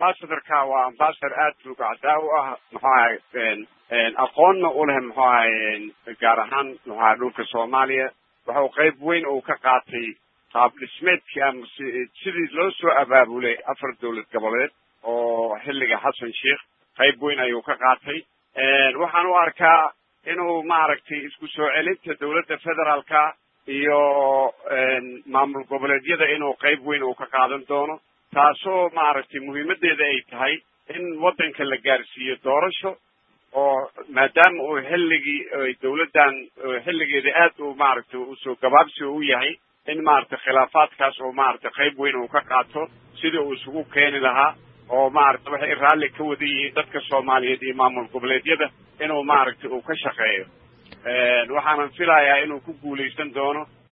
ambassadorka waa ambassador aad rugacdaa u ah muxuu ahay aqoonna u leh muxuu ahay gaar ahaan muxuu ahay dhulka soomaaliya waxau qayb weyn uu ka qaatay qaab dhismeedkii ama sidii loo soo abaabulay afar dowlad goboleed oo xilliga xasan sheikh qayb weyn ayuu ka qaatay waxaan u arkaa inuu maaragtay isku soo celinta dowladda federaalka iyo maamul goboleedyada inuu qayb weyn uu ka qaadan doono taasoo maaragtay muhiimadeeda ay tahay in waddanka la gaarsiiyo doorasho oo maadaama uu xilligii dowladdan xilligeeda aad uu maaragtay usoo gabaabsi u yahay in maaragtay khilaafaadkaas oo maaragtay qayb weyn uu ka qaato sidii uu isugu keeni lahaa oo maaragtay waxay raalli ka wada yihiin dadka soomaaliyeed iyo maamul goboleedyada inuu maaragtay uu ka shaqeeyo waxaanan filayaa inuu ku guulaysan doono